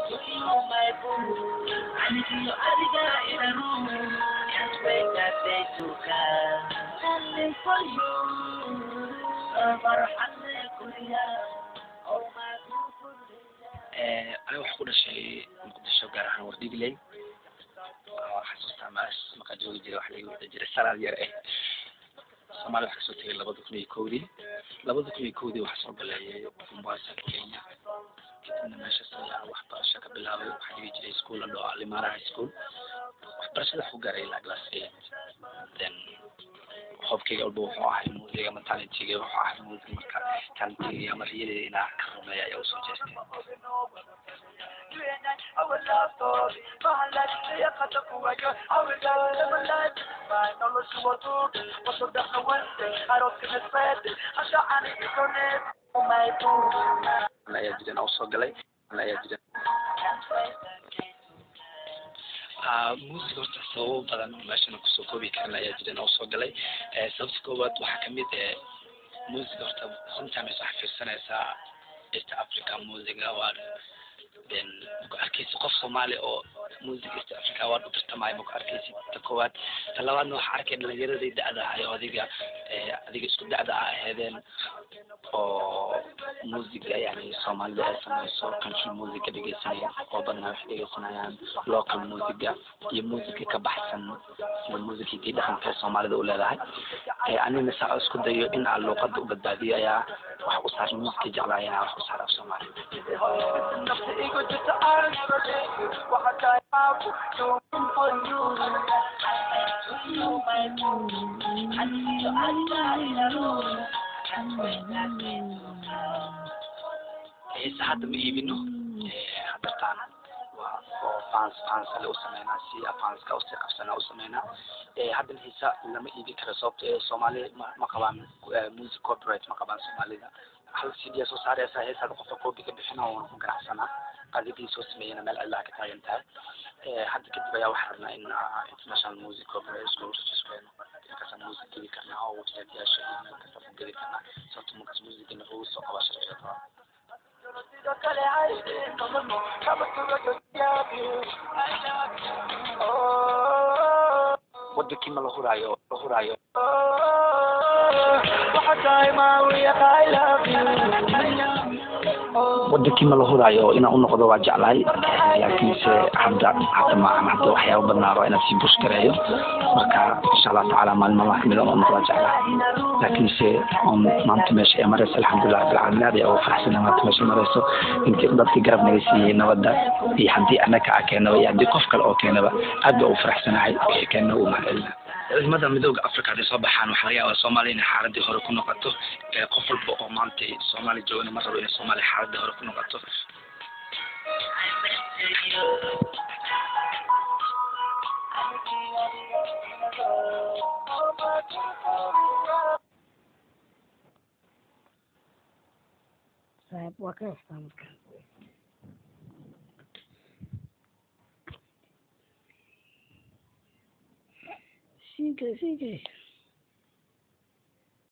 my boo. Anigiyo adiga in a room. Can't wait that day to come. Standing for you. Farxadda guriga. Oh my beautiful aniga waxaa ku dhashay muqdisho gaar ahaan wardhigley xasuustaa maas markaa joogi jiray waxa laga wada jiray salaad yar eh soomaaliya waxaa kasoo tegay labada kun iyo kowdii labada kun iyo kowdii waxaa soo galeeyay mombasa kenya kadibna meeshaas ayaa waxbarasho ka bilaabay waxaa dhigi jiray school la dhao alimara high school waxbarashada waxu gaaray ilaa class eight then hobkayga walba wuxuu ahay music ama talentiga wuxuu ahay music marka talentiga ama riyadeeda inaa ka rumeeya ayaa usoo jeestay ayaa jiran usoo galay ayaa jiran music horta sababo badan meeshana kusoo koobi karin ayaa jiran usoo galay sababta koowaad waxaa kamid eh music horta sometimes waxaa fiirsanaysaa east africa musica waa then maku arkeysi qof soomaali oo music east africa award u tartamayo maku arkeysi ta koowaad ta labaadna waxaa arkay dhalinyaradii da-da ahay oo adiga adiga isku da-da a aheedeen oo musica yani soomaalida ay sameyso country musica dhegeysanaya oo badnaa waxay dhegeysanayaan local musica iyo musica ka baxsan sida musicii dhaqanka ee soomaalida u leedahay anina saa isku dayo in aan luuqada u badbaadiyo ayaa wax u saar musica jeclaaya wax u saar af soomaali heesa hadda ma iibino hadartaan waa oo fans fans ale u sameynaa si fanska usi qabsana u sameynaa haddana heesa lama iibi karo sababto ee soomaali ma ma qabaan music corporate ma qabaan soomaalida hal c d soo saareysa heesaada qofka copy ka bixina oona ku ganacsanaa qadigii soo sameeyana meel cidlaa ka taagan tahay hadda kadib ayaa waxaa rabnaa in international music corporate isku registreyno markaasaan music geli karnaa oo website yaasha iyo meel kastaasaan geli karnaa sababto markaas musicina ugu soo qabaa sharciyada wadankii ma la huraayo la huraayo wadankii ma la huraayo inaan unoqdo waa jeclahay laakiinse hadda hadda maahan hadda waxyaaba badnaaba inaan sii bush gareeyo marka insha allah tacaala maalin maalmaha kamid aan unoqdaa jeclahay laakiinse on maanta meesha ee mareysa alxamdulilah rabbilcaalamiin aad ayaa ugu faraxsana maanta meesha mareyso intii dadkii garab naga siiyey nabadda iyo haddii anaka a keenaba iyo haddii qof kale oo keenaba aad baa ugu faraxsanahay wixii keena uu mahadcelina ciidamada midooda africa hadday soo baxaan waxaa laga yaabaa soomaaliya inay xaaladii hore ku noqoto qof walba oo maanta soomaaliya joogana ma rabo inay soomaaliya xaaladii hore ku noqoto saaxiib waa ka heestaa marka Sigue, sigue.